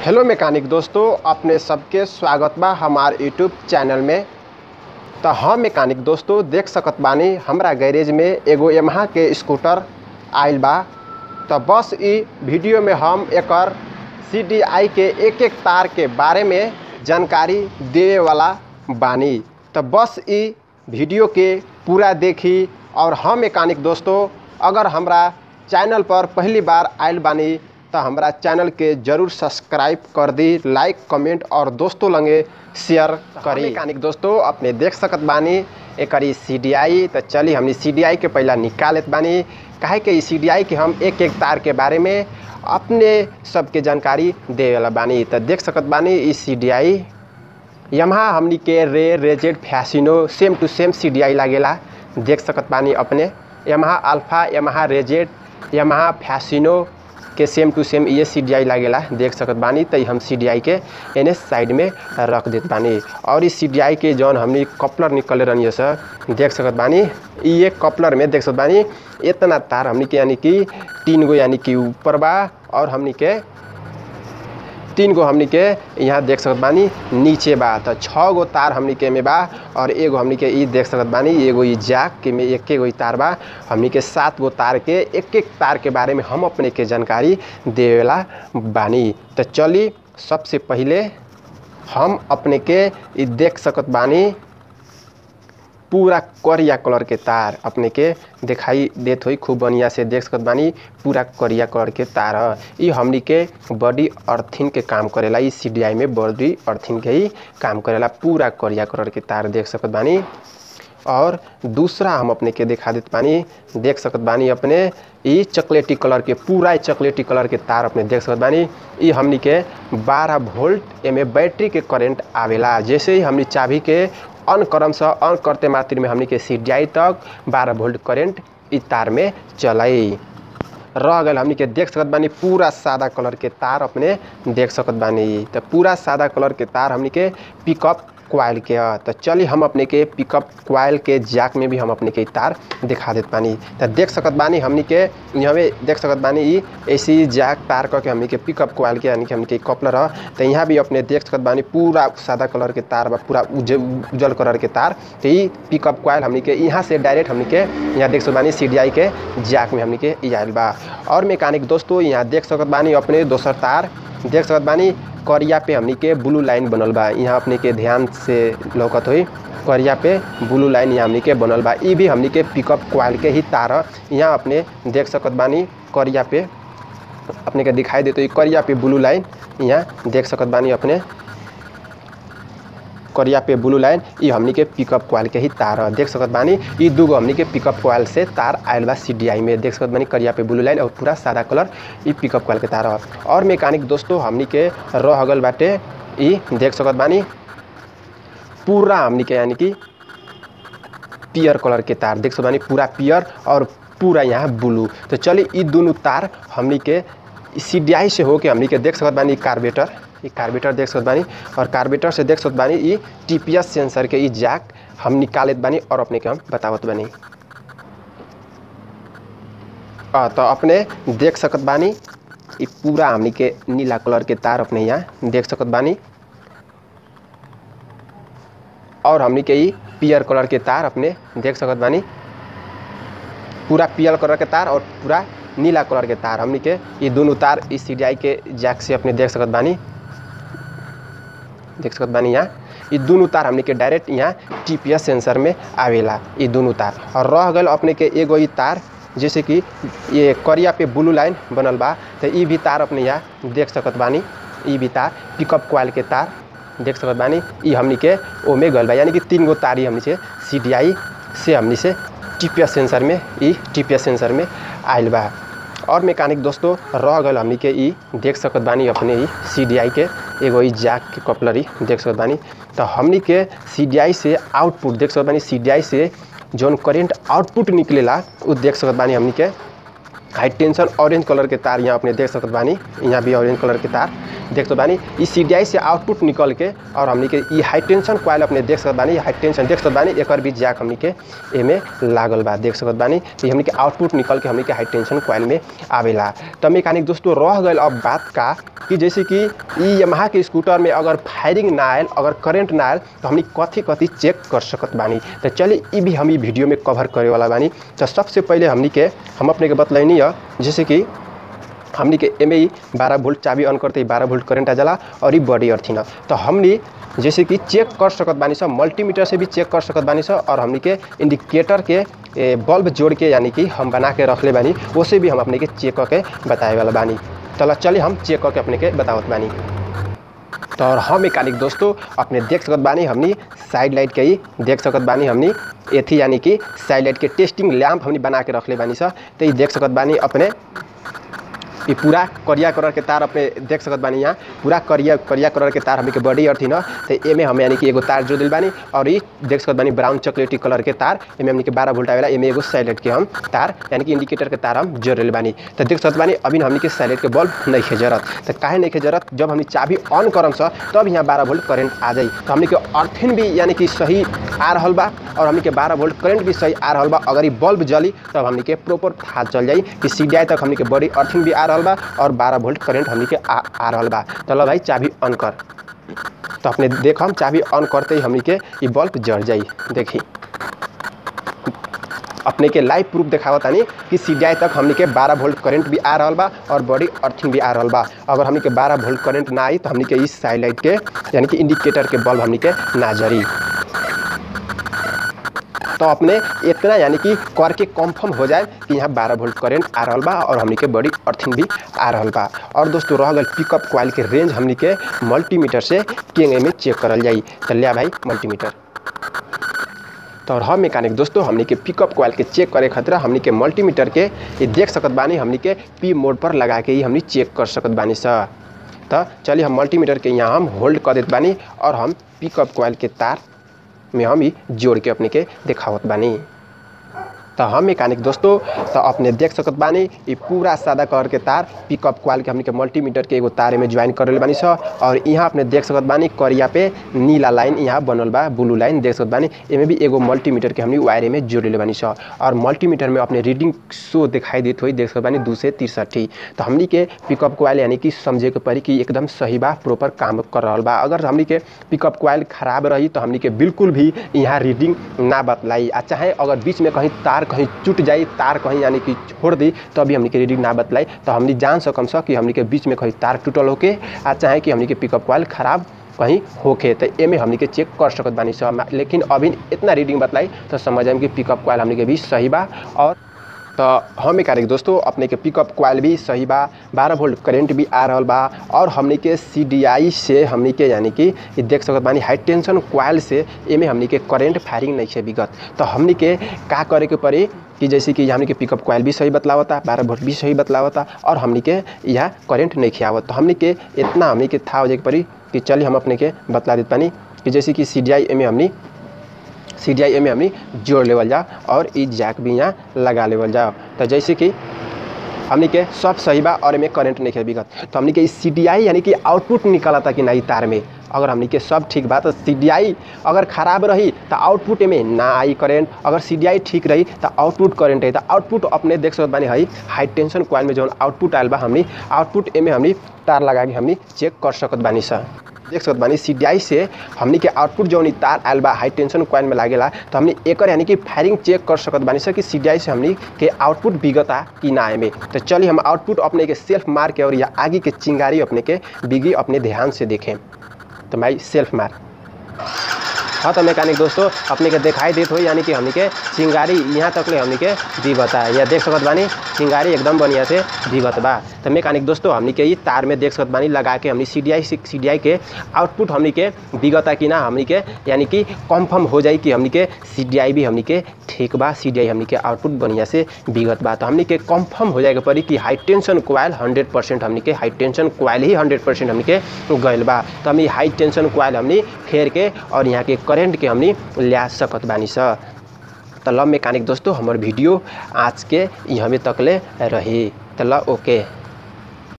hello mechanic दोस्तों अपने सबके स्वागत बा हमार यूट्यूब चैनल में तो हम मैकेनिक दोस्तों देख सकत बानी हमरा गैरेज में एगो यमहा के स्कूटर आइल बा तो बस ई वीडियो में हम एकर सी के एक एक तार के बारे में जानकारी देवे वाला बानी तो बस ई वीडियो के पूरा देखी और हम मैकेनिक दोस्तों अगर हमरा चैनल पर पहली बार आइल बानी तो हमरा चैनल के जरूर सब्सक्राइब कर दी लाइक कमेंट और दोस्तों लंगे शेयर करी मैकेनिक दोस्तों अपने देख सकत बानी एकरी सी डी आई तो चली हमनी सी डी आई के पहला निकालत बानी काहे कि सी डी आई के हम एक एक तार के बारे में अपने सबके जानकारी दे वाला बानी तो देख सकत बानी ई सी डी आई यमहा हमनी के Ray Ray Z Fascino same to same C D I लागेला देख सकत बानी अपने Yamaha Alpha Yamaha Ray Z Yamaha Fascino के सेम टू सेम ये सी डी आई लागेला देख सकत बानी तो हम सी डी आई के एने साइड में रख देत बानी और इस सी डी आई के जौन हमनी कपलर निकले रहनी सर देख सकत बानी ये कपलर में देख सकत बानी इतना तार हमनी के यानी कि तीन गो यानी कि ऊपर बा और हमनी के तीन गो हमनी के यहाँ देख सकत बानी नीचे बा तो छः गो तार हमनी के में बा और एगो हमनी के ई देख सकत बानी एगो ई जाक के में एक गो ई तार बा हमनी के सात गो तार के एक एक तार के बारे में हम अपने के जानकारी देवेला बानी तो चली सबसे पहले हम अपने के ई देख सकत बानी पूरा करिया कलर के तार अपने के दिखाई देत होई खूब बढ़िया से देख सकत बानी पूरा करिया कलर के तार ह ई हमनी के बॉडी अर्थिंग के काम करेला ई सी में बॉडी अर्थिंग के ही काम करेला पूरा करिया कलर के तार देख सकत बानी और दूसरा हम अपने के दिखा देत बानी देख सकत बानी अपने ई चॉकलेटी कलर के पूरा ई चॉकलेटी कलर के तार अपने देख सकत बानी ई हमनी के 12 वोल्ट एमे बैटरी के करंट आवेला जैसे ही हमनी चाबी के ऑन करम से ऑन करते मात्र में हमनी के सी तक 12 वोल्ट करंट ई तार में चलाई रह गल हमनी के देख सकत बानी पूरा सादा कलर के तार अपने देख सकत बानी तो पूरा सादा कलर के तार हमनी के पिकअप क्वाइल के ह तो चली हम अपने के पिकअप क्वाइल के जैक में भी हम अपने के तार दिखा देत बानी तो देख सकत बानी हमनी के यहाँ में देख सकत बानी ई ऐसी जैक तार करके हमनी के पिकअप क्वाइल के यानी कि हमनी के कपलर ह तो यहाँ भी अपने देख सकत बानी पूरा सादा कलर के तार बा पूरा उज उजल कलर के तार तो ई पिकअप क्वाइल हमनी के यहाँ से डायरेक्ट हमनी के यहाँ देख सकत बानी सी के जैक में हमनी के ई आयल बा और मैकेनिक दोस्तों यहाँ देख सकत बानी अपने दोसर तार देख सकत बानी करिया पे हमनी के ब्लू लाइन बनल बा यहाँ अपने के ध्यान से लौकत होई करिया पे ब्लू लाइन यहाँ हमनी के बनल बा ई भी हमनी के पिकअप क्वाइल के ही तार ह यहाँ अपने देख सकत बानी करिया पे अपने के दिखाई देते करिया पे ब्लू लाइन यहाँ देख सकत बानी अपने करिया पे ब्लू लाइन ई हमनी के पिकअप क्वाइल के ही तार ह देख सकत बानी ई दूगो हमनी के पिकअप क्वाइल से तार आयल बा सी में देख सकत बानी करिया पे ब्लू लाइन और पूरा सादा कलर ई पिकअप क्वाइल के तार ह और मैकेनिक दोस्तों हमनी के रह गल बाटे ई देख सकत बानी पूरा हमनी के यानी कि पियर कलर के तार देख सकत बानी पूरा पियर और पूरा यहाँ ब्लू तो चलिए ई दोनों तार हमनी के सी से होके हमनी के देख सकत बानी कार्बेटर ई कार्बेटर देख सकत बानी और कार्बेटर से देख सकत बानी ई टीपीएस सेंसर के ई जैक हम निकालत बानी और अपने के हम बतावत बानी आ, तो अपने देख सकत बानी ई पूरा हमनी के नीला कलर के तार अपने यहाँ देख सकत बानी और हमनी के ई पियर कलर के तार अपने देख सकत बानी पूरा पियर कलर के तार और पूरा नीला कलर के तार हमनी के ये दोनों तार इस सी के जैक से अपने देख सकत बानी देख सकत बानी यहाँ ये दोनों तार हमने के डायरेक्ट यहाँ टीपीएस सेंसर में आवेला ये दोनों तार और रह गल अपने के एगो ई तार जैसे कि ये करिया पे ब्लू लाइन बनल बा तो ई भी तार अपने यहाँ देख सकत बानी ई भी तार पिकअप क्वाइल के तार देख सकत बानी ई हमनी के ओमे गल बा यानी कि तीन गो तार ही हमनी से सी से हमनी से टीपीएस सेंसर में ई टीपीएस सेंसर में आयल बा और मैकेनिक दोस्तों रह गल हमनी के ई देख सकत बानी अपने ई सी के एगो ई जैक के कपलरी देख सकत बानी तो हमनी के सी से आउटपुट देख सकत बानी सी से जौन करेंट आउटपुट निकलेला उ देख सकत बानी हमनी के हाई टेंशन ऑरेंज कलर के तार यहाँ अपने देख सकत बानी यहाँ भी ऑरेंज कलर के तार देख सकत बानी ई सी से आउटपुट निकल के और हमनी के ई हाई टेंशन कॉइल अपने देख सकत बानी हाई टेंशन देख सकत बानी एकर भी जैक हमनी के एमे लागल बा देख सकत बानी तो हमनी के आउटपुट निकल के हमनी के हाई टेंशन कॉइल में आवेला तो मैकेनिक दोस्तों रह गए अब बात का कि जैसे कि ई यमहा के स्कूटर में अगर फायरिंग ना आयल अगर करंट ना आयल तो हमनी कथी कथी चेक कर सकत बानी तो चलिए ई भी हम ई वीडियो में कवर करे वाला बानी तो सबसे पहले हमनी के हम अपने के बतलैनी है जैसे कि हमनी के एमे ही बारह वोल्ट चाबी ऑन करते ही बारह वोल्ट करंट आ जाला और ही बॉडी अर्थिन तो हमनी जैसे कि चेक कर सकत बानी सब मल्टीमीटर से भी चेक कर सकत बानी सब और हमनी के इंडिकेटर के ए, बल्ब जोड़ के यानी कि हम बना के रख ले बानी उसे भी हम अपने के चेक करके बताए वाला बानी चलो चलिए हम चेक करके अपने के बतावत बानी तो और हम मैकेनिक दोस्तों अपने देख सकत बानी हमनी साइड लाइट के ही देख सकत बानी हमनी एथी यानी कि साइड लाइट के टेस्टिंग लैंप हमनी बना के रख ले बानी सर तो ये देख सकत बानी अपने ये पूरा करिया कलर के तार अपने देख सकत बानी यहाँ पूरा करिया करिया कलर के तार हमनी के बॉडी अर्थिन तो एमे हम यानी कि एगो तार जोड़ दिल बानी और ये देख सकत बानी ब्राउन चॉकलेटी कलर के तार एमे हमनी के बारह वोल्ट आवेला एमे एगो साइलेंट के हम तार यानी कि इंडिकेटर के तार हम जोड़ दिल बानी तो देख सकत बानी अभी हमनी के साइलेंट के बल्ब नहीं खे जरूरत तो काहे नहीं खे जरूरत जब हमनी चाबी ऑन करम सर तब यहाँ बारह वोल्ट करंट आ जाई तो हमनी के अर्थिन भी यानी कि सही आ रहल बा और हमनी के बारह वोल्ट करंट भी सही आ रहल बा अगर ये बल्ब जली तब हमनी के प्रॉपर था चल जाई कि सी तक हमनी के बॉडी अर्थिंग भी आ रहल बा और बारह वोल्ट करंट हमनी के आ, आ रहल बा चलो भाई चाबी ऑन कर तो अपने देख हम चाबी ऑन करते ही हमनी के ये बल्ब जल जाई देखी अपने के लाइव प्रूफ देखावा तानी कि सी तक हमनी के 12 वोल्ट करंट भी आ रहल बा और बॉडी अर्थिंग भी आ रहल बा अगर हमनी के 12 वोल्ट करंट ना आई तो हमनी के इस साइड लाइट के यानी कि इंडिकेटर के बल्ब हमनी के ना जरी तो अपने इतना यानी कि करके कंफर्म हो जाए कि यहाँ 12 वोल्ट करंट आ रहल बा और हमनी के बॉडी अर्थिंग भी आ रहल बा और दोस्तों रह गल पिकअप कॉइल के रेंज हमनी के मल्टीमीटर से केंगे में चेक करल जाई तो लिया भाई मल्टीमीटर तो और हम मैकेनिक दोस्तों हमनी के पिकअप कॉइल के चेक करे खातिर हमनी के मल्टीमीटर के ये देख सकत बानी हमनी के पी मोड पर लगा के ही हमनी चेक कर सकत बानी सर तो चलिए हम मल्टीमीटर के यहाँ हम होल्ड कर देत बानी और हम पिकअप कॉइल के तार में हम ही जोड़ के अपने के दिखावत बानी तो हम मैकेनिक दोस्तों तो अपने देख सकत बानी ये पूरा सादा कलर के तार पिकअप क्वाल के हमने के मल्टीमीटर के एगो तार में ज्वाइन कर बानी स और यहाँ अपने देख सकत बानी करिया पे नीला लाइन यहाँ बनल बा ब्लू लाइन देख सकत बानी एमे भी एगो मल्टीमीटर के हमने वायरे में जोड़ ले बानी स और मल्टीमीटर में अपने रीडिंग शो दिखाई देत हुई देख सकत बानी दू से तिरसठी तो हमनी के पिकअप क्वाइल यानी कि समझे के पड़ी कि एकदम सही बा प्रॉपर काम कर रहा बा अगर हमनी के पिकअप क्वाइल खराब रही तो हमनी के बिल्कुल भी यहाँ रीडिंग ना बतलाई आ चाहे अगर बीच में कहीं तार कहीं टूट जाई तार कहीं यानी कि छोड़ दी तो अभी हमनी के रीडिंग ना बतलाई तो हमनी जान सकम स कि हमनी के बीच में कहीं तार टूटल होके आ चाहे कि हमनी के पिकअप कॉइल खराब कहीं होके तो एमे हमनी के चेक कर सकत बानी सब लेकिन अभी इतना रीडिंग बतलाई तो समझ आएम कि पिकअप कॉइल हमनी के भी सही बा और तो हम मैकेनिक दोस्तों अपने के पिकअप क्वाइल भी सही बा बारह वोल्ट करंट भी आ रहल बा और हमनी के सी से हमनी के यानी कि ये देख सकत बानी हाई टेंशन क्वाइल से एमे हमनी के करंट फायरिंग नहीं है विगत तो हमनी के का करे के पड़ी कि जैसे कि हमनी के पिकअप क्वाइल भी सही बतलावता बारह वोल्ट भी सही बतलावता और हमनी के यहाँ करंट नहीं खियावत तो हमनी के इतना हमनी के था हो जाए के पड़ी कि चलिए हम अपने के बतला देते पानी कि जैसे कि सी डी आई एम हमनी सी डी आई एम हमनी जोड़ लेवल जाओ और ई जैक भी यहाँ लगा लेवल जाओ तो जैसे कि हमनी के सब सही बा और एमे करंट नहीं है बिगत तो हमनी के सी डी आई यानी कि आउटपुट निकला था कि नहीं तार में अगर हमनी के सब ठीक बा तो सी डी आई अगर खराब रही तो आउटपुट में ना आई करेंट अगर सी डी आई ठीक रही तो आउटपुट करेंट है तो आउटपुट अपने देख सकत बानी है हाई टेंशन क्वाइल में जो आउटपुट आयल बा हमनी आउटपुट एमे हमनी तार लगा के हमनी चेक कर सकत बानी सर देख सकत बानी सी से हमनी के आउटपुट जौन तार आयल बा हाई टेंशन क्वाइल में लागेला तो हमनी एकर यानी कि फायरिंग चेक कर सकत बानी सर कि सी से हमनी के आउटपुट बिगता कि ना एमे तो चलिए हम आउटपुट अपने के सेल्फ मार के और या आगे के चिंगारी अपने के बिगी अपने ध्यान से देखें तो भाई सेल्फ मार हाँ तो मैकेनिक दोस्तों अपने के दिखाई देत हो यानी कि हमनी के चिंगारी यहाँ तक ले हमनी के दिवत है या देख सकत बानी चिंगारी एकदम बढ़िया से दिवत बा तो मैकेनिक दोस्तों हमनी के ये तार में देख सकत बानी लगा के हमनी सी डी आई सी डी आई के आउटपुट हमनी के बिगता कि ना हमनी के यानी कि कंफर्म हो जाई कि हमनी के सी डी आई भी हमनी के ठीक बा सी डी आई हमनी के आउटपुट बढ़िया से बिगत बा तो हमनी के कंफर्म हो जाएगा पड़ी कि high tension coil hundred percent हमनी के हाई टेंशन क्वाइल ही हंड्रेड परसेंट हमनी के गइल बा तो हमनी हाई टेंशन क्वाइल हमनी फेर के और यहाँ के करेंट के हमनी ल्या सकत बानी स तो ल मैकेनिक दोस्तों हमार वीडियो आज के यहाँ तक ले रही तो ल ओके